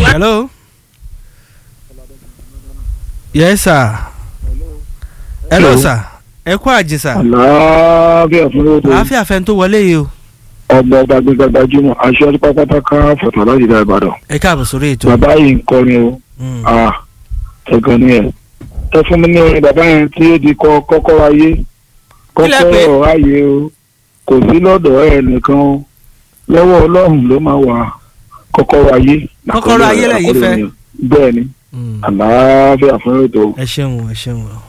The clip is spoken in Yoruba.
hello. yes sir. hello sir. ẹ kú àjẹsà. àlàáfíà fún lóòótọ́ àáfíà fẹ́ tó wọlé yìí o. ọgbà ọba gbẹgbẹ gbajúmọ̀ aṣọ pátápátá fọ̀tọ̀ láti dá ìbàdàn ẹ káàbọ̀ sórí ètò. bàbá yìí ń kọrin o Mm. ah ẹ̀gàn ni ẹ̀ ẹ fún mi ní orin bàbá yẹn tí ó di kọ kọ́kọ́rọ́ ayé Kílẹ̀ pé? kọ́kọ́rọ́ ayé o kò sí lọ́dọ̀ ẹ̀ nìkan o lọ́wọ́ ọlọ́run ló máa wà kọ́kọ́rọ́ ayé. Kọ́kọ́rọ́ ayé lẹ̀yin fẹ́? bẹ́ẹ̀ ni Mm. àlàáfíà fún lóòótọ́. ẹ ṣeun ẹ ṣeun.